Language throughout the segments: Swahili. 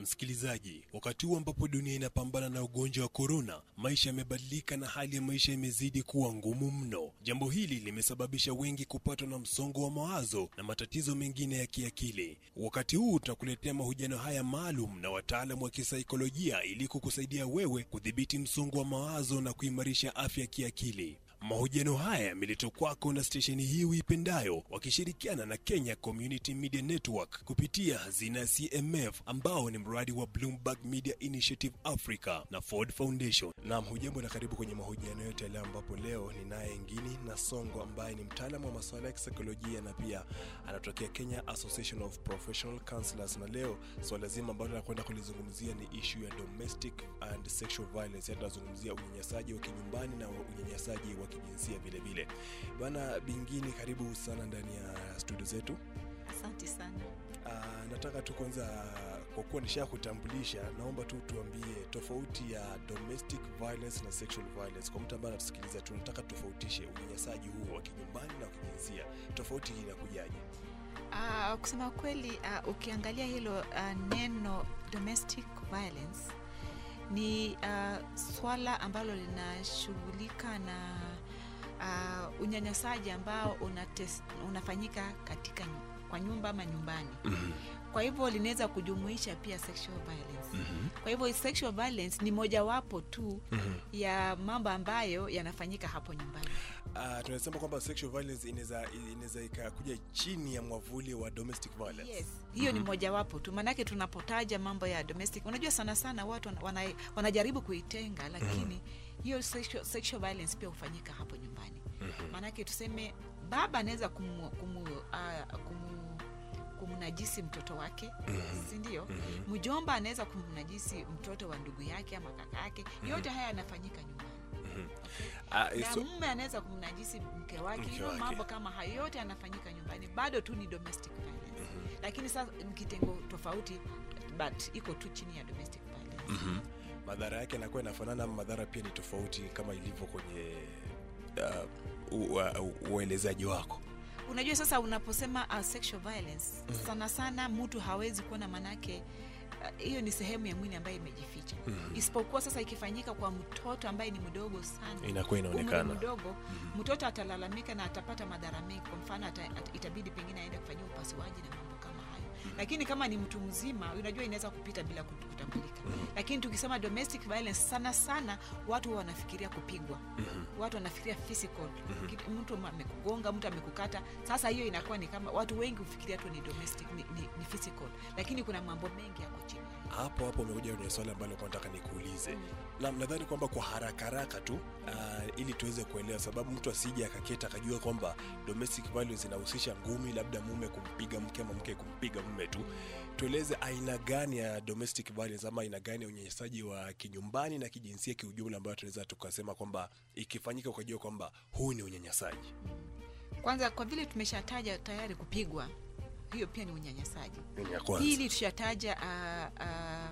Msikilizaji, wakati huu ambapo dunia inapambana na ugonjwa wa korona, maisha yamebadilika na hali ya maisha imezidi kuwa ngumu mno. Jambo hili limesababisha wengi kupatwa na msongo wa mawazo na matatizo mengine ya kiakili. Wakati huu tutakuletea mahojiano haya maalum na wataalamu wa kisaikolojia ili kukusaidia wewe kudhibiti msongo wa mawazo na kuimarisha afya ya kiakili. Mahojiano haya yameletwa kwako na stesheni hii uipendayo wakishirikiana na Kenya Community Media Network kupitia hazina ya CMF ambao ni mradi wa Bloomberg Media Initiative Africa na Ford Foundation. Naam, hujambo na karibu kwenye mahojiano yote leo, ambapo leo ninaye Ngini na Songo ambaye ni mtaalamu wa masuala ya kisaikolojia na pia anatokea Kenya Association of Professional Counselors, na leo swala zima ambalo nakwenda kulizungumzia ni issue ya domestic and sexual violence, yaani tunazungumzia unyanyasaji wa kinyumbani na unyanyasaji wa kijinsia vile vile. Bwana Bingini, karibu sana ndani ya studio zetu. Asante sana. Uh, nataka tu kwanza, kwa kuwa nisha kutambulisha, naomba tu tuambie tofauti ya domestic violence na sexual violence. Kwa mtu ambaye anatusikiliza, tunataka tofautishe unyanyasaji huu wa kinyumbani na wa kijinsia, tofauti hii inakujaje? Uh, kusema kweli uh, ukiangalia hilo uh, neno domestic violence ni uh, swala ambalo linashughulika na uh, unyanyasaji ambao unates, unafanyika katika nyu- kwa nyumba ama nyumbani kwa hivyo linaweza kujumuisha pia sexual violence kwa hivyo sexual violence ni mojawapo tu ya mambo ambayo yanafanyika hapo nyumbani Uh, tunasema kwamba sexual violence inaweza inaweza ikakuja chini ya mwavuli wa domestic violence. yes hiyo ni mojawapo tu maanake tunapotaja mambo ya domestic unajua sana sana watu wana, wana, wanajaribu kuitenga lakini hiyo sexual, sexual violence pia hufanyika hapo nyumbani maanake tuseme baba anaweza kumu, kumu, uh, kumu kumnajisi mtoto wake si ndio mjomba anaweza kumnajisi mtoto wa ndugu yake ama kaka yake yote haya yanafanyika nyumbani Ah, na so- mume anaweza kumnajisi mke wake Mke hiyo wake. mambo kama hayo yote yanafanyika nyumbani bado tu ni domestic violence lakini sasa ni kitengo tofauti but iko tu chini ya domestic violence madhara yake yanakuwa yanafanana ama madhara pia ni tofauti kama ilivyo kwenye uh, u- u- uelezaji wako unajua sasa unaposema uh, sexual violence sana sana mtu hawezi kuona manake uh, hiyo ni sehemu ya mwili ambayo imejificha isipokuwa sasa ikifanyika kwa mtoto ambaye ni mdogo sana Inakuwa inaonekana. umri mdogo mtoto atalalamika na atapata madhara mengi kwa mfano ata, at, itabidi pengine aende kufanyia upasuaji na mambo kama hayo lakini kama ni mtu mzima unajua inaweza kupita bila kut- kutambulika lakini tukisema domestic violence sana sana watu huwa wanafikiria kupigwa watu wanafikiria physical Kitu- mtu amekugonga mtu amekukata sasa hiyo inakuwa ni kama watu wengi hufikiria tu ni domestic ni, ni, ni physical lakini kuna mambo mengi yako chini ya hiyo. hapo hapo umekuja kwenye swali ambalo kwa nataka nikuulize na nadhani kwamba kwa haraka haraka tu uh, ili tuweze kuelewa sababu mtu asije akaketa akajua kwamba domestic violence inahusisha ngumi labda mume kumpiga mke ama mke kumpiga mume tu tueleze aina gani ya domestic violence ama aina gani ya unyanyasaji wa kinyumbani na kijinsia kiujumla ambayo tunaweza tukasema kwamba ikifanyika ukajua kwamba huu ni unyanyasaji kwanza kwa vile tumeshataja tayari kupigwa hiyo pia ni unyanyasaji Ni ya kwanza. hili tushataja uh, uh,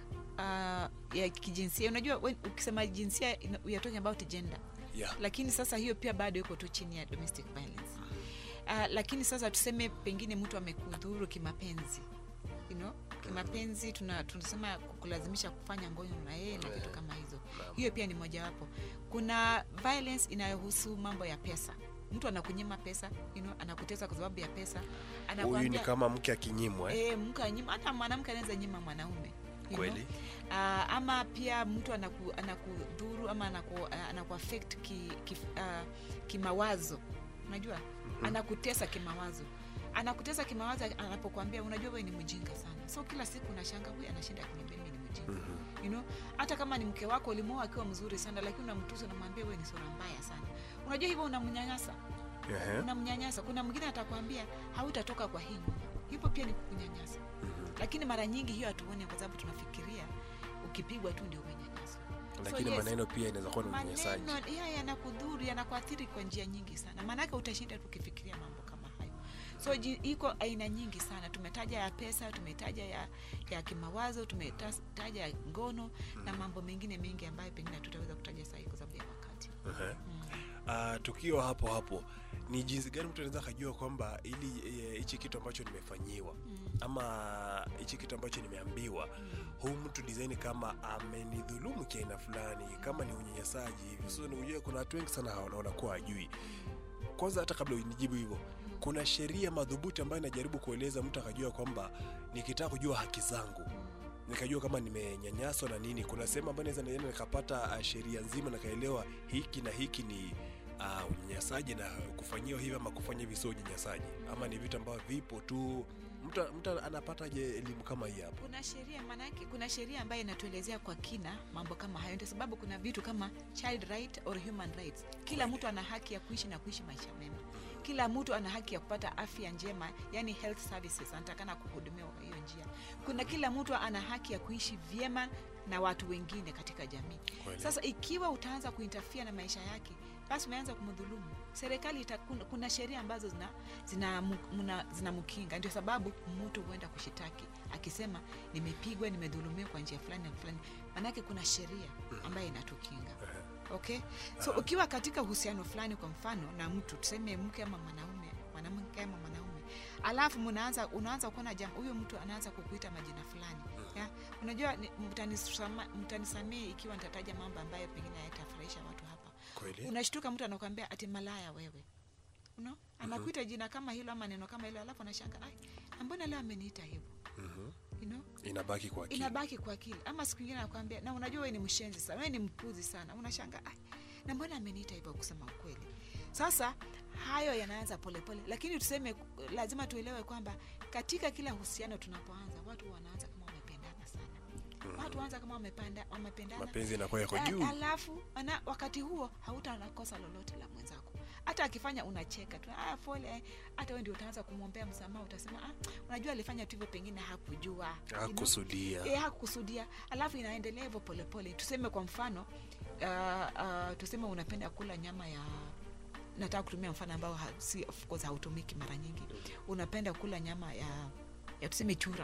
uh, ya kijinsia unajua when, ukisema jinsia ina- we are talking about gender Yeah. lakini sasa hiyo pia bado iko tu chini ya domestic violence uh, lakini sasa tuseme pengine mtu amekudhuru kimapenzi you know, kimapenzi tuna, tunasema kulazimisha kufanya ngono na yeye na vitu kama hizo hiyo pia ni mojawapo kuna violence inayohusu mambo ya pesa mtu anakunyima pesa you know, anakutesa kwa sababu ya pesa huyu ni Anakuambia- kama mke akinyimwa eh? e, mke anyima hata mwanamke anaweza nyima mwanaume you Kweli. know. Ah, ama pia mtu anaku, anakudhuru ama anaku, ah, anaku affect ki, ki, uh, kimawazo unajua anakutesa kimawazo anakutesa kimawazo anapokuambia unajua wewe ni mjinga sana so kila siku unashanga huyu anashinda akiniambia mimi ni mjinga you know hata kama ni mke wako ulimwoa akiwa mzuri sana lakini unamtusa unamwambia wewe ni sura mbaya sana unajua hivyo unamnyanyasa Ehe. unamnyanyasa kuna mwingine atakwambia hautatoka kwa hii nyumba hivyo pia ni kukunyanyasa lakini mara nyingi hiyo hatuoni kwa sababu tunafikiria ukipigwa tu ndio umenyanyaswa lakini maneno pia inaweza kuwa ni unyanyasaji maneno ya yanakudhuru yanakuathiri kwa njia nyingi sana maanake utashinda tukifikiria mambo kama hayo so ji- iko aina nyingi sana tumetaja ya pesa tumetaja ya, ya kimawazo tumetaja ya ngono na mambo mengine mengi ambayo pengine hatutaweza kutaja sahii kwa sababu ya wakati Ehe. uh, tukiwa hapo hapo ni jinsi gani mtu anaweza akajua kwamba ili eh, hichi kitu ambacho nimefanyiwa ama hichi kitu ambacho nimeambiwa huu mtu design kama amenidhulumu kiaina fulani kama ni unyanyasaji hivi so unajua kuna watu wengi sana hawana- wanakuwa hajui kwanza hata kabla unijibu hivyo kuna sheria madhubuti ambayo inajaribu kueleza mtu akajua kwamba nikitaka kujua haki zangu nikajua kama nimenyanyaswa na nini kuna sehemu ambayo naweza naenda nikapata uh, sheria nzima nikaelewa hiki na hiki ni uh, unyanyasaji na kufanyiwa hivi ama kufanya hivi sio unyanyasaji ama ni vitu ambavyo vipo tu mtu, mtu anapataje elimu kama hii hapo kuna sheria maanake kuna sheria ambayo inatuelezea kwa kina mambo kama hayo ndio sababu kuna vitu kama child right or human rights kila mtu ana haki ya kuishi na kuishi maisha mema kila mtu ana haki ya kupata afya njema yani health services anatakana kuhudumiwa kwa hiyo njia kuna kila mtu ana haki ya kuishi vyema na watu wengine katika jamii Kweli. sasa ikiwa utaanza kuintafia na maisha yake basi umeanza kumdhulumu serikali ita, kuna, kuna sheria ambazo zina zinamkinga zina zinamkinga. ndio sababu mtu huenda kushitaki akisema nimepigwa nimedhulumiwa kwa njia fulani na fulani manake kuna sheria ambayo inatukinga okay so ukiwa katika uhusiano fulani kwa mfano na mtu tuseme mke ama mwanaume mwanamke ama mwanaume alafu mnaanza unaanza kuona jam huyo mtu anaanza kukuita majina fulani ya unajua ni- mtanisama- mtanisamee ikiwa nitataja mambo ambayo pengine hayatafurahisha watu hapa kweli unashtuka mtu anakwambia ati malaya wewe uno anakuita jina kama hilo ama neno kama hilo alafu anashanga ai na mbona leo ameniita hivyo Mhm. you know? inabaki kwa akili inabaki kwa akili ama siku ingine anakwambia na unajua wewe ni mshenzi sana wewe ni mpuzi sana unashanga ai na mbona ameniita hivyo kusema ukweli sasa hayo yanaanza polepole lakini tuseme lazima tuelewe kwamba katika kila uhusiano tunapoanza watu wanaanza kama wamependana sana watu waanza kama wamepanda, wamependana mapenzi inakuwa yako A- juu alafu ana, wakati huo hautaona kosa lolote la mwenzako hata akifanya unacheka tu ah, pole eh." hata we ndio utaanza kumwombea msamaha utasema ah, unajua alifanya tu hivyo pengine hakujua you know? hakusudia e, hakukusudia alafu inaendelea hivyo polepole tuseme kwa mfano uh, uh, tuseme unapenda kula nyama ya nataka kutumia mfano ambao ha, si, of course hautumiki mara nyingi unapenda kula nyama ya ya tuseme chura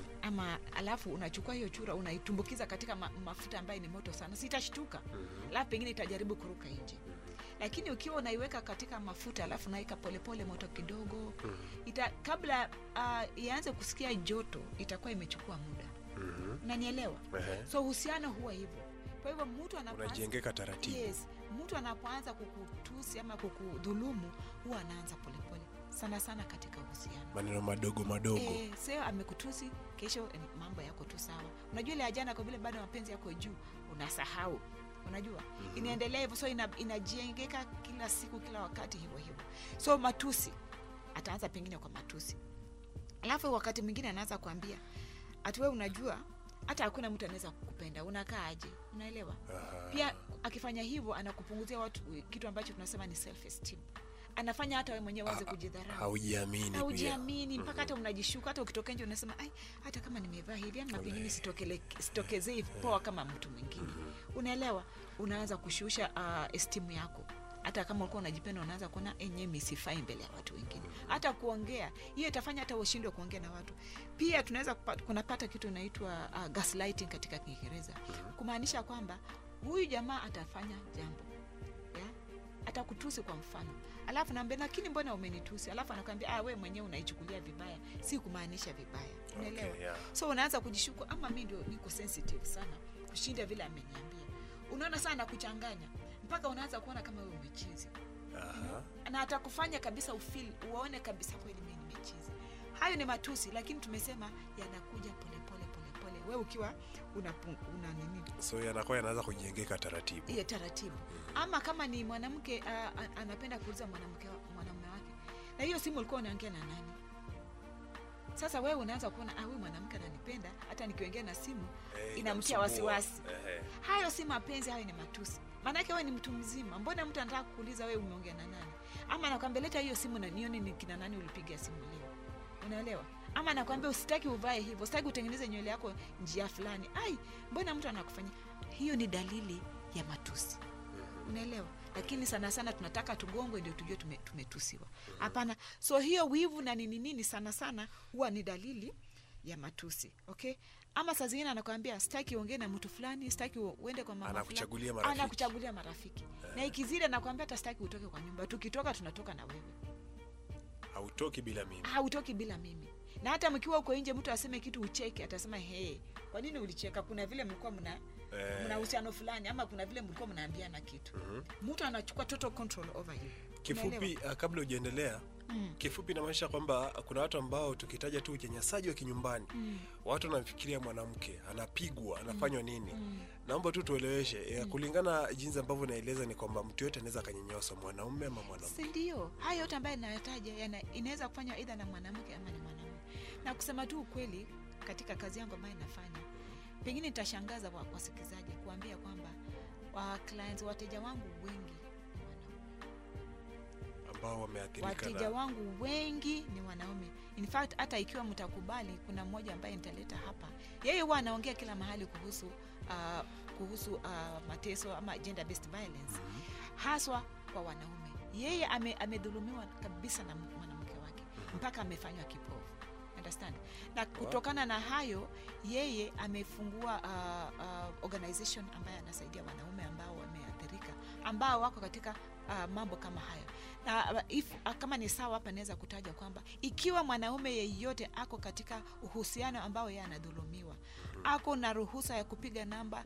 ama alafu unachukua hiyo chura unaitumbukiza katika ma, mafuta ambayo ni moto sana sitashtuka alafu pengine itajaribu kuruka nje lakini ukiwa unaiweka katika mafuta alafu unaweka polepole moto kidogo ita, kabla uh, ianze kusikia joto itakuwa imechukua muda Mhm. unanielewa Ehe. so uhusiano huwa hivyo kwa hivyo mtu anapoanza unajengeka taratibu yes, mtu anapoanza kukutusi ama kukudhulumu huwa anaanza polepole sana sana katika uhusiano maneno madogo madogo Eh, sio amekutusi kesho eh, mambo yako tu sawa unajua ile ya jana kwa vile bado mapenzi yako juu unasahau unajua mm-hmm. inaendelea hivyo so ina, inajengeka kila siku kila wakati hivyo hivyo so matusi ataanza pengine kwa matusi alafu wakati mwingine anaanza kuambia atiwe unajua hata hakuna mtu anaweza kukupenda unakaa aje unaelewa Aha. pia akifanya hivyo anakupunguzia watu kitu ambacho tunasema ni self esteem anafanya hata we mwenyewe uanze kujidharau haujiamini pia haujiamini mpaka hata unajishuka hata ukitoka nje unasema ai hata kama nimevaa hivi ama pengine sitokele- sitokezei poa kama mtu mwingine unaelewa unaanza kushusha uh, estimu yako hata kama ulikuwa unajipenda unaanza kuona enyewe misifai mbele ya watu wengine hata kuongea hiyo itafanya hata ushindwe kuongea na watu pia tunaweza kupa- kunapata kitu inaitwa uh, gaslighting katika kiingereza kumaanisha kwamba huyu jamaa atafanya jambo yeah? atakutusi kwa mfano alafu naambia lakini mbona umenitusi alafu anakwambia ah, we mwenyewe unaichukulia vibaya si kumaanisha vibaya unaelewa Okay, yeah. so unaanza kujishuku ama mi ndio niko sensitive sana kushinda vile ameniambia unaona sana kuchanganya mpaka unaanza kuona kama we umechizi Aha. na atakufanya kabisa ufil uone kabisa kweli mi nimechizi hayo ni matusi lakini tumesema yanakuja polepole polepole we ukiwa una, una nini so yanakuwa yanaanza kujengeka taratibu hiyo taratibu ama kama ni mwanamke uh, a- anapenda kuuliza mwanamke wa- mwanamume wake na hiyo simu ulikuwa unaongea na nani sasa wewe unaanza kuona ah, huyu mwanamke ananipenda hata nikiongea na simu Eh, inamtia inamsumbua. wasiwasi Ehe. hayo si mapenzi hayo ni matusi maanake wewe ni mtu mzima mbona mtu anataka kuuliza wewe umeongea na nani ama anakwambia leta hiyo simu na nione ni kina nani ulipiga simu leo unaelewa ama anakwambia usitaki uvae hivyo usitaki utengeneze nywele yako njia fulani ai mbona mtu anakufanyia hiyo ni dalili ya matusi unaelewa lakini sana sana tunataka tugongwe ndio tujue tume, tumetusiwa hapana so hiyo wivu na nini nini sana sana huwa ni dalili ya matusi okay ama saa zingine anakwambia sitaki uongee na mtu fulani sitaki u- uende kwa mama Anakuchagulia fulani." marafiki. anakuchagulia marafiki na ikizidi anakwambia hata sitaki utoke kwa nyumba tukitoka tunatoka na wewe hautoki bila mimi hautoki bila mimi na hata mkiwa uko nje mtu aseme kitu ucheke atasema he kwa nini ulicheka kuna vile mlikuwa mna Eh. mna uhusiano fulani ama kuna vile mlikuwa mnaambiana kitu mtu anachukua total control over you kifupi Unaelewa? uh, kabla hujaendelea Mm. kifupi inamaanisha kwamba kuna watu ambao tukitaja tu unyanyasaji wa kinyumbani Mm. watu wanamfikiria mwanamke anapigwa anafanywa nini Mm. naomba tu tueleweshe mm. kulingana jinsi ambavyo naeleza ni kwamba mtu yote anaweza akanyanyasa mwanaume ama mwanamke si ndio haya yote ambayo inayataja yana- inaweza kufanywa aidha na mwanamke ama ni mwanaume na kusema tu ukweli katika kazi yangu ambayo inafanya pengine nitashangaza wa- wasikilizaji kuambia kwamba wa clients wateja wangu wengi ni wanaume ambao wameathirika wateja na wangu wengi ni wanaume in fact hata ikiwa mtakubali kuna mmoja ambaye nitaleta hapa yeye huwa anaongea kila mahali kuhusu uh, kuhusu uh, mateso ama gender based violence haswa kwa wanaume yeye ame, amedhulumiwa kabisa na mwanamke wake mpaka amefanywa kipofu understand na kutokana na hayo yeye amefungua uh, uh, organization ambayo anasaidia wanaume ambao wameathirika ambao wako katika uh, mambo kama hayo na uh, if, uh, kama ni sawa hapa naweza kutaja kwamba ikiwa mwanaume yeyote ako katika uhusiano ambao yeye anadhulumiwa ako na ruhusa ya kupiga namba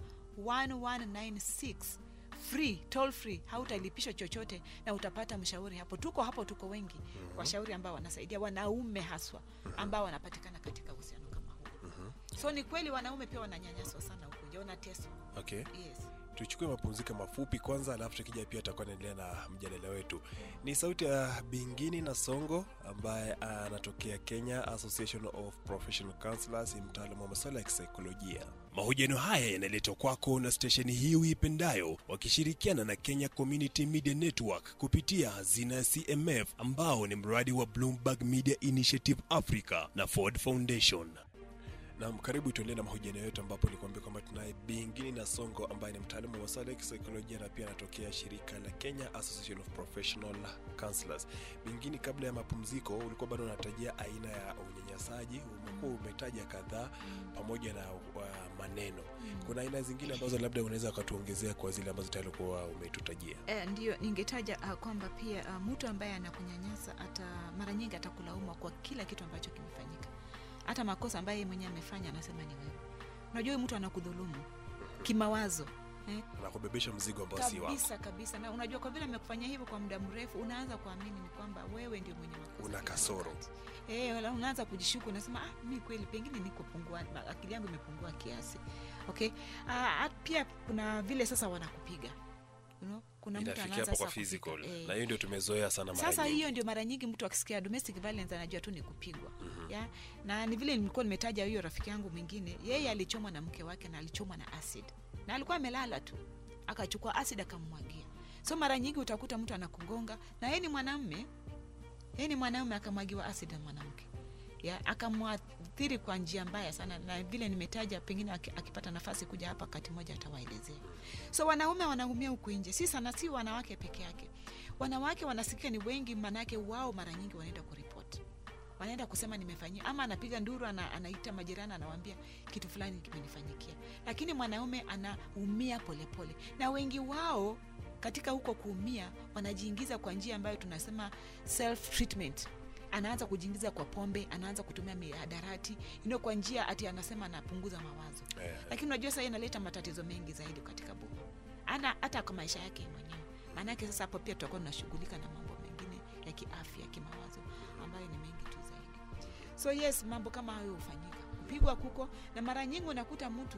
1196 free toll free hautalipishwa chochote na utapata mshauri hapo tuko hapo tuko wengi mm-hmm. washauri ambao wanasaidia wanaume haswa ambao wanapatikana katika uhusiano kama huu mm-hmm. so ni kweli wanaume pia wananyanyaswa sana huku nje wanateswa okay yes tuchukue mapumziko mafupi kwanza alafu tukija pia tutakuwa naendelea na mjadala wetu ni sauti ya bingini na songo ambaye anatokea kenya association of professional counselors ni mtaalamu wa masuala ya kisaikolojia mahojiano haya yanaletwa kwako na stesheni hii uipendayo wakishirikiana na kenya community media network kupitia hazina ya cmf ambao ni mradi wa bloomberg media initiative africa na ford foundation Naam, karibu tuendelee na mahojiano yetu ambapo nikuambia kwamba tunaye Bingini na Songo ambaye ni mtaalamu wa masuala ya kisaikolojia na pia anatokea shirika la Kenya Association of Professional Counselors. Bingini, kabla ya mapumziko ulikuwa bado unatajia aina ya unyanyasaji, umekuwa umetaja kadhaa pamoja na uh, maneno. Kuna aina zingine ambazo labda unaweza ukatuongezea kwa zile ambazo tayari kuwa umetutajia. Eh, ndio ningetaja uh, kwamba pia uh, mtu ambaye anakunyanyasa hata mara nyingi atakulaumu kwa kila kitu ambacho kimefanyika hata makosa ambayo yeye mwenyewe amefanya anasema ni wewe unajua huyu mtu anakudhulumu kimawazo eh? Anakubebesha mzigo ambao si wako. kabisa kabisa na unajua kwa vile amekufanyia hivyo kwa muda mrefu unaanza kuamini ni kwamba wewe ndio mwenye makosa Una kila kasoro. wakati. eh, wala unaanza kujishuku unasema ah, mi kweli pengine niko pungua akili yangu imepungua kiasi okay ah, pia kuna vile sasa wanakupiga you know? kuna mtu Inafikia anaanza hapo kwa sasa physical. kupiga, eh. Na hiyo ndio tumezoea sana mara sasa nyingi. hiyo ndio mara nyingi mtu akisikia domestic violence anajua tu ni kupigwa mm-hmm. ya na ni vile nilikuwa nimetaja hiyo rafiki yangu mwingine yeye alichomwa na mke wake na alichomwa na acid na alikuwa amelala tu akachukua acid akammwagia so mara nyingi utakuta mtu anakugonga na yeye ni mwanamme yeye ni mwanaume akamwagiwa acid na mwanamke ya akamwathiri kwa njia mbaya sana na vile nimetaja pengine aki- akipata nafasi kuja hapa wakati moja atawaelezea so wanaume wanaumia huku nje si sana si wanawake peke yake wanawake wanasikia ni wengi manake wao mara nyingi wanaenda kuripoti wanaenda kusema nimefanyia ama anapiga nduru ana, anaita majirani anawambia kitu fulani kimenifanyikia lakini mwanaume anaumia polepole na wengi wao katika huko kuumia wanajiingiza kwa njia ambayo tunasema self treatment anaanza kujiingiza kwa pombe anaanza kutumia mihadarati ino kwa njia ati anasema anapunguza mawazo Eh. lakini unajua sasa inaleta matatizo mengi zaidi katika boma ana hata kwa maisha yake mwenyewe maanake sasa hapo pia tutakuwa tunashughulika na mambo mengine ya kiafya kimawazo ambayo ni mengi tu zaidi so yes mambo kama hayo hufanyika kupigwa kuko na mara nyingi unakuta mtu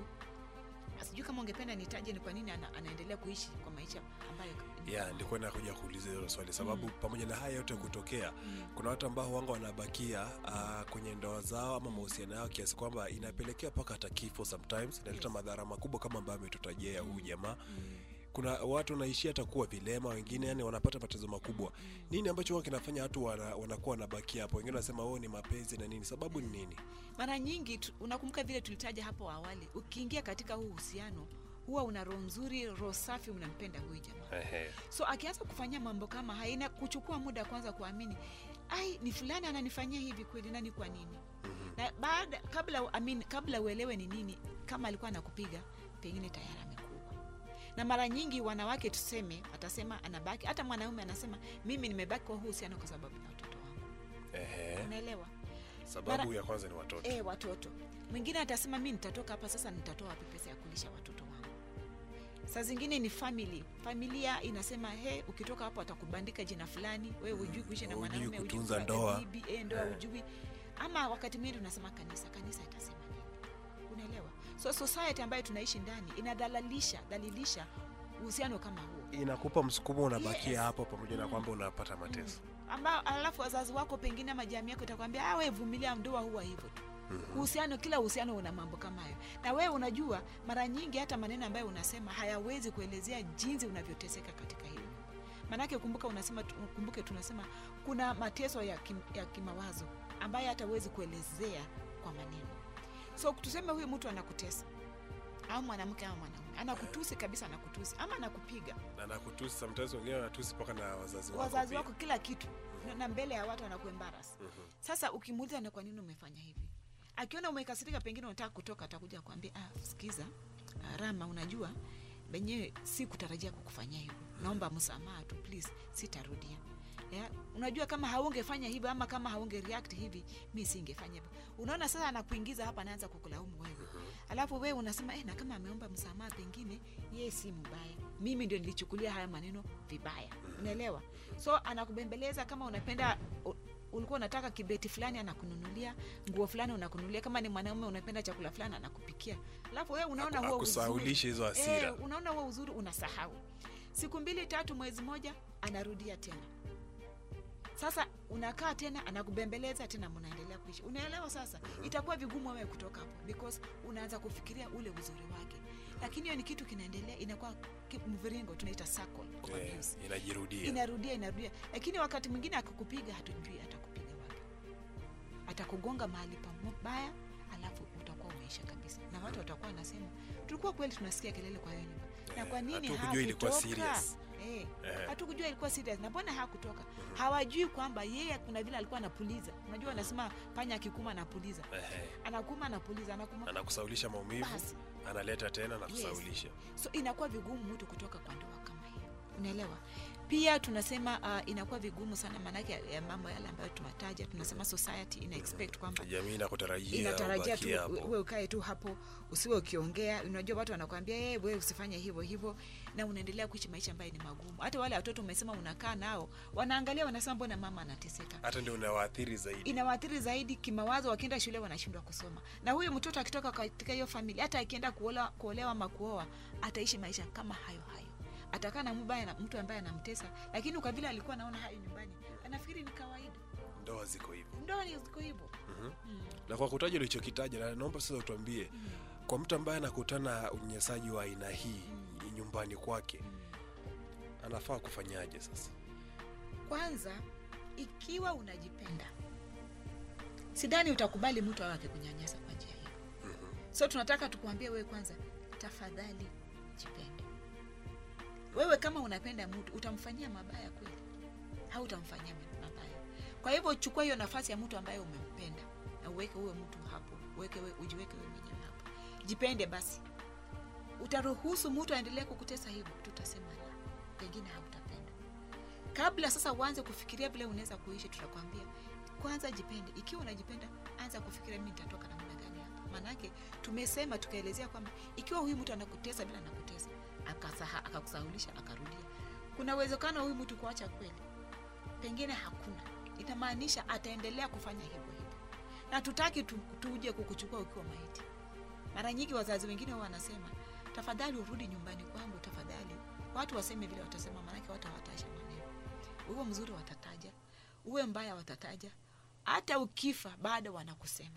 sijui kama ungependa nitaje ni kwa nini ana, anaendelea kuishi kwa maisha ambayo ya nilikuwa nakuja kuuliza hilo swali sababu pamoja na haya yote kutokea kuna watu ambao wanga wanabakia uh, kwenye ndoa zao ama mahusiano yao kiasi kwamba inapelekea mpaka hata kifo sometimes inaleta Yes. madhara makubwa kama ambayo ametutajia huyu jamaa kuna watu wanaishia hata kuwa vilema wengine yani wanapata matatizo makubwa nini ambacho huwa kinafanya watu wana, wanakuwa wanabakia hapo wengine wanasema oh ni mapenzi na nini sababu ni nini mara nyingi tu- unakumbuka vile tulitaja hapo awali ukiingia katika huu uhusiano huwa una roho nzuri roho safi unampenda huyu jamaa so akianza kufanyia mambo kama haina kuchukua muda kwanza kuamini ai ni fulani ananifanyia hivi kweli nani kwa nini na baada kabla I mean, kabla uelewe ni nini kama alikuwa anakupiga pengine tayari amekuwa na mara nyingi wanawake tuseme atasema anabaki hata mwanaume anasema mimi nimebaki kwa huu uhusiano kwa sababu ya watoto wangu Ehe. unaelewa sababu Mara- ya kwanza ni watoto e, watoto mwingine atasema mi nitatoka hapa sasa nitatoa wapi pesa ya kulisha watoto wangu saa zingine ni family familia inasema he ukitoka hapo atakubandika jina fulani we hujui kuishi na Hujui mwanaume hujui kutunza kupata ndoa. bibi, eh, ndoa Eh. hujui ama wakati mwingine tunasema kanisa kanisa itasema nini unaelewa so society ambayo tunaishi ndani inadhalalisha dhalilisha uhusiano kama huo inakupa msukumo unabakia Yes. hapo pamoja na kwamba unapata mateso ambao alafu wazazi wako pengine ama jamii yako itakwambia awe vumilia ndoa huwa hivyo tu uhusiano kila uhusiano una mambo kama hayo na wewe unajua mara nyingi hata maneno ambayo unasema hayawezi kuelezea jinsi unavyoteseka katika hiyo nyumba maanake kumbuka unasema tu- kumbuke tunasema kuna mateso ya, kim, ya kimawazo ambayo hata huwezi kuelezea kwa maneno so tuseme huyu mtu anakutesa au mwanamke au mwanaume anakutusi kabisa anakutusi ama anakupiga na nakutusi sometimes wengine wanatusi mpaka na wazazi wako wazazi pia. wako kila kitu na- na mbele ya watu anakuembaras Mhm. sasa ukimuuliza na kwa nini umefanya hivi akiona umekasirika pengine unataka kutoka atakuja kuambia ah, sikiza ah, rama unajua benyewe si kutarajia kukufanyia hivyo naomba msamaha tu please sitarudia yeah? unajua kama haungefanya hivyo ama kama haunge react hivi mi singefanya hivyo unaona sasa anakuingiza hapa anaanza kukulaumu wewe alafu wewe unasema eh, na kama ameomba msamaha pengine yeye si mbaya mimi ndio nilichukulia haya maneno vibaya unaelewa so anakubembeleza kama unapenda u- ulikuwa unataka kibeti fulani anakununulia nguo fulani unakununulia kama ni mwanaume unapenda chakula fulani anakupikia alafu wewe unaona Aku- huo uzuri akusahaulishe hizo hasira. eh, unaona huo uzuri unasahau siku mbili tatu mwezi moja anarudia tena sasa unakaa tena anakubembeleza tena mnaendelea kuishi unaelewa sasa itakuwa vigumu wewe kutoka hapo because unaanza kufikiria ule uzuri wake lakini hiyo ni kitu kinaendelea inakuwa ki- mviringo tunaita circle of Eh, abuse. inajirudia inarudia inarudia lakini wakati mwingine akikupiga hatujui atakupiga wapi atakugonga mahali pabaya alafu utakuwa umeisha kabisa na watu watakuwa wanasema tulikuwa kweli tunasikia kelele kwa hiyo nyumba na kwa nini hatukujua ilikuwa hakutoka?" serious. Eh, Eh. hatukujua ilikuwa serious na mbona hakutoka hawajui kwamba yeye kuna vile alikuwa anapuliza unajua anasema panya akikuma anapuliza Ehe. anakuma anapuliza anakuma anakusaulisha maumivu Basi. analeta tena na kusaulisha so inakuwa vigumu mtu kutoka kwa ndoa kama hiyo unaelewa pia tunasema uh, inakuwa vigumu sana maanake ya- ya mambo yale ambayo tunataja tunasema society ina expect kwamba jamii inakutarajia inatarajia tu ubakie hapo. we ukae tu hapo usiwe ukiongea unajua watu wanakwambia hey, we usifanye hivyo hivyo na unaendelea kuishi maisha ambayo ni magumu hata wale watoto umesema unakaa nao wanaangalia wanasema mbona mama anateseka hata ndio unawaathiri zaidi inawaathiri zaidi kimawazo wakienda shule wanashindwa kusoma na huyu mtoto akitoka katika hiyo familia hata akienda kuolewa, kuolewa ama kuoa ataishi maisha kama hayo hayo atakaa na mbaya na mtu ambaye anamtesa lakini kwa vile alikuwa anaona hayo nyumbani anafikiri ni kawaida ndoa ziko hivyo ndoa ni ziko hivyo Mhm. mm. na kwa kutaja ulichokitaja na naomba sasa utuambie kwa mtu ambaye anakutana na unyanyasaji wa aina hii nyumbani kwake anafaa kufanyaje sasa kwanza ikiwa unajipenda sidhani utakubali mtu awe akikunyanyasa kwa njia hiyo so tunataka tukuambie wewe kwanza tafadhali jipende wewe kama unapenda mtu utamfanyia mabaya kweli au utamfanyia mabaya kwa hivyo chukua hiyo nafasi ya mtu ambaye umempenda na uweke huwe mtu hapo uweke we, ujiweke wewe mwenyewe hapo jipende basi utaruhusu mtu aendelee kukutesa hivyo tutasema la pengine hautapenda kabla sasa uanze kufikiria vile unaweza kuishi tutakwambia kwanza jipende ikiwa unajipenda anza kufikiria mi nitatoka namna gani hapa maanake tumesema tukaelezea kwamba ikiwa huyu mtu anakutesa bila anakutesa akasaha- akakusahulisha akarudia kuna uwezekano huyu mtu kuacha kweli pengine hakuna itamaanisha ataendelea kufanya hivyo hivyo na tutaki tu, tuje kukuchukua ukiwa maiti mara nyingi wazazi wengine huwa wanasema tafadhali urudi nyumbani kwangu tafadhali watu waseme vile watasema maanake watu hawatasha maneno uwe mzuri watataja uwe mbaya watataja hata ukifa bado wanakusema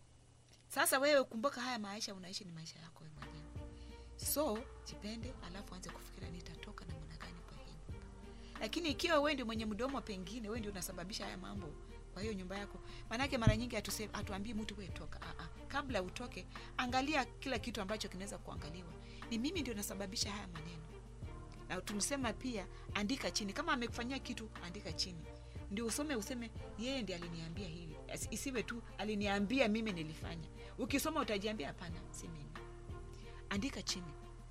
sasa wewe kumbuka haya maisha unaishi ni maisha yako wewe mwenyewe so jipende alafu anze kufikiria nitatoka namna gani kwa hii nyumba lakini ikiwa wewe ndio mwenye mdomo pengine wewe ndio unasababisha haya mambo kwa hiyo nyumba yako maanake mara nyingi hatuse- hatuambii mtu we toka ah, ah. kabla utoke angalia kila kitu ambacho kinaweza kuangaliwa ni mimi ndio nasababisha haya maneno na tumsema pia andika chini kama amekufanyia kitu andika chini ndio usome useme yeye ndiye aliniambia hivi Asi- isiwe tu aliniambia mimi nilifanya ukisoma utajiambia hapana si mimi andika chini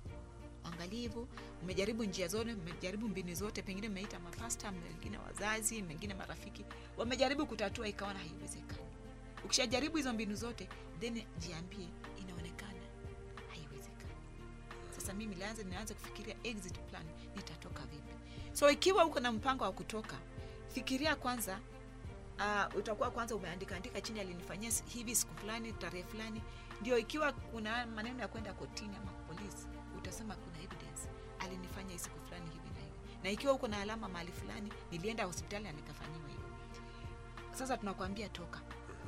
angalivu mmejaribu njia zote mmejaribu mbinu zote pengine mmeita mapasta mengine wazazi mengine marafiki wamejaribu kutatua ikaona haiwezekani ukishajaribu hizo mbinu zote then jiambie inaonekana haiwezekani sasa mimi lianze nianze kufikiria exit plan nitatoka vipi so ikiwa uko na mpango wa kutoka fikiria kwanza uh, utakuwa kwanza umeandika andika chini alinifanyia si- hivi siku fulani tarehe fulani ndio ikiwa kuna maneno ya kwenda kotini ama polisi utasema kuna evidence alinifanya hii siku fulani hivi na hivi na ikiwa uko na alama mahali fulani nilienda hospitali na nikafanyiwa hivi sasa tunakwambia toka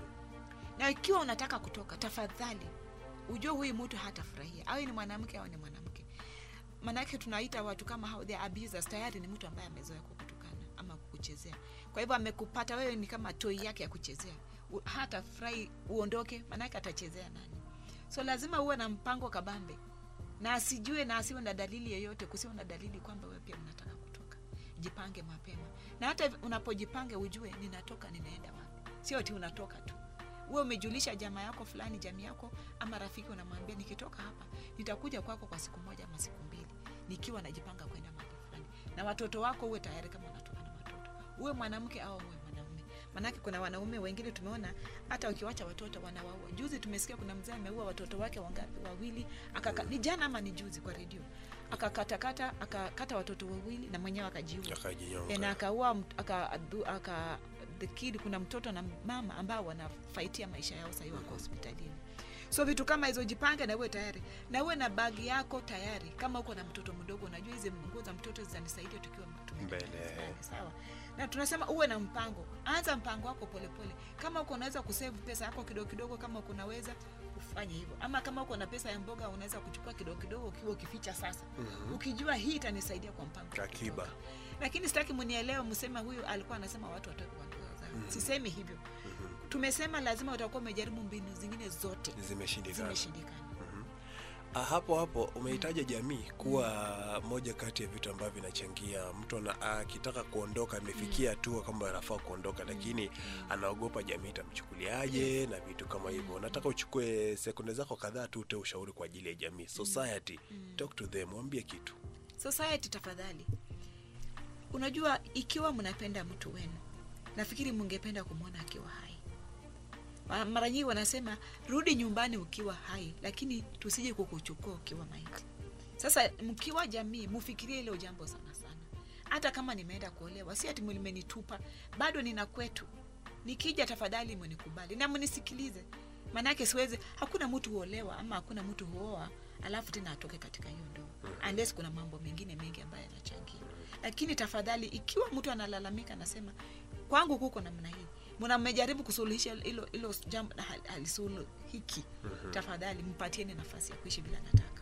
na ikiwa unataka kutoka tafadhali ujue huyu mtu hatafurahia awe ni mwanamke au ni mwanamke manake tunaita watu kama hao the abusers tayari ni mtu ambaye amezoea kukutukana ama kukuchezea kwa hivyo amekupata wewe ni kama toi yake ya kuchezea U- hata furahi uondoke manake atachezea nani so lazima uwe na mpango kabambe na asijue na asiwe na dalili yoyote kusiwe na dalili kwamba wewe pia unataka kutoka jipange mapema na hata unapojipanga ujue ninatoka ninaenda wapi sio ti unatoka tu uwe umejulisha jamaa yako fulani jamii yako ama rafiki unamwambia nikitoka hapa nitakuja kwako kwa siku moja ama siku mbili nikiwa najipanga kwenda mahali fulani na watoto wako uwe tayari kama unatoka na watoto uwe mwanamke au uwe mwanaume manake kuna wanaume wengine tumeona hata ukiwacha watoto wanawaua juzi tumesikia kuna mzee ameua watoto wake wangapi wawili akaka, ni jana ama ni juzi kwa redio akakatakata akakata watoto wawili na mwenyewe akajiua Akajinyonga. Eh, na akaua mt- aka, adu- aka the kid kuna mtoto na mama ambao wanafaitia maisha yao sahii wako hospitalini so vitu kama hizo jipange na uwe tayari na uwe na bagi yako tayari kama uko na mtoto mdogo unajua hizi nguo za mtoto zitanisaidia tukiwa tumeenda Mbele. kanisani, sawa na tunasema uwe na mpango anza mpango wako polepole kama uko unaweza kusave pesa yako kidogo kidogo kama uko unaweza ufanye hivyo ama kama uko na pesa ya mboga unaweza kuchukua kidogo kidogo ukiwa ukificha sasa mm-hmm. ukijua hii itanisaidia kwa mpango wa Akiba. kutoka. lakini sitaki mnielewe mseme huyu alikuwa anasema watu watoke kwa ndoa zao mm-hmm. sisemi hivyo mm-hmm. tumesema lazima utakuwa umejaribu mbinu zingine zote Zimeshindikana. zimeshindikana Ah, hapo hapo umehitaja jamii kuwa moja kati ya vitu ambavyo vinachangia mtu ana- akitaka kuondoka amefikia hatua kwamba anafaa kuondoka lakini anaogopa jamii itamchukuliaje na vitu kama hivyo nataka uchukue sekunde zako kadhaa tu utoe ushauri kwa ajili ya jamii society talk to them waambie kitu society tafadhali unajua ikiwa mnapenda mtu wenu nafikiri mungependa kumwona akiwa hai Ma- mara nyingi wanasema rudi nyumbani ukiwa hai lakini tusije kukuchukua ukiwa maiti sasa mkiwa jamii mufikirie hilo jambo sana sana hata kama nimeenda kuolewa si ati limenitupa bado nina kwetu nikija tafadhali mnikubali na mnisikilize maanake siwezi hakuna mtu huolewa ama hakuna mtu huoa alafu tena atoke katika hiyo ndoa unless kuna mambo mengine mengi ambayo yanachangia lakini tafadhali ikiwa mtu analalamika anasema kwangu kuko namna hii mna mmejaribu kusuluhisha hilo hilo jambo na hal- halisuluhiki tafadhali mpatieni nafasi ya kuishi bila nataka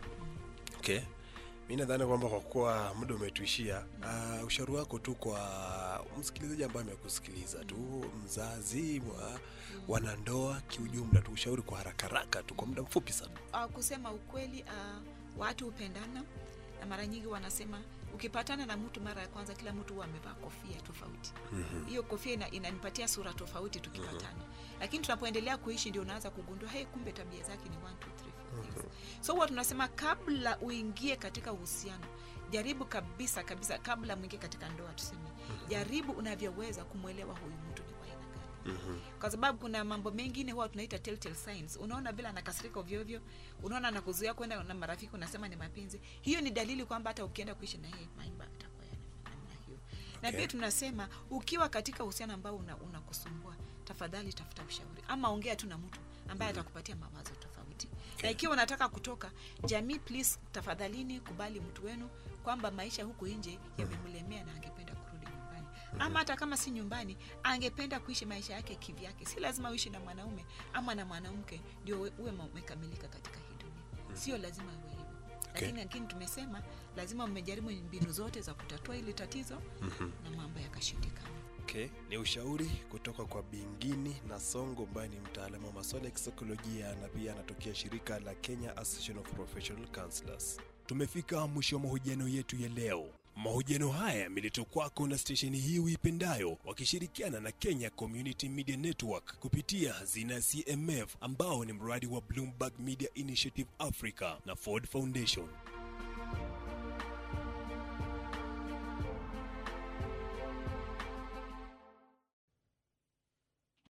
okay mi nadhani kwamba kwa kuwa muda umetuishia uh, ushauri wako tu kwa msikilizaji ambaye amekusikiliza tu mzazi wa wanandoa kiujumla tu ushauri kwa haraka haraka tu kwa muda mfupi sana uh, kusema ukweli uh, watu hupendana na mara nyingi wanasema ukipatana na mtu mara ya kwanza kila mtu huwa amevaa kofia tofauti hiyo kofia ina, inanipatia sura tofauti tukipatana lakini tunapoendelea kuishi ndio unaanza kugundua hey, kumbe tabia zake ni one, two, three, four things. so huwa tunasema kabla uingie katika uhusiano jaribu kabisa kabisa kabla mwingie katika ndoa tuseme jaribu unavyoweza kumwelewa huyu mtu ni wa aina gani kwa sababu kuna mambo mengine huwa tunaita telltale signs unaona vile anakasirika ovyoovyo unaona anakuzuia kwenda na marafiki unasema ni mapenzi hiyo ni dalili kwamba hata ukienda kuishi na yeye maisha yatakuwa ya namna hiyo na Okay. pia tunasema ukiwa katika uhusiano ambao una- unakusumbua tafadhali tafuta ushauri ama ongea tu na mtu ambaye atakupatia mawazo tofauti na ikiwa unataka kutoka jamii please tafadhalini kubali mtu wenu kwamba maisha huku nje yamemlemea na angependa kurudi nyumbani ama hata kama si nyumbani angependa kuishi maisha yake kivyake si lazima uishi na mwanaume ama na mwanamke ndio uwe- uwe umekamilika katika hii dunia sio lazima uwe hivyo lakini lakini tumesema lazima mmejaribu mbinu zote za kutatua hili tatizo na mambo yakashindikana okay. ni ushauri kutoka kwa bingini na songo ambaye ni mtaalamu wa masuala ya kisaikolojia na pia anatokea shirika la kenya association of professional counselors tumefika mwisho wa mahojiano yetu ya leo Mahojiano haya yameletwa kwako na stesheni hii uipendayo wakishirikiana na Kenya Community Media Network kupitia hazina ya CMF ambao ni mradi wa Bloomberg Media Initiative Africa na Ford Foundation.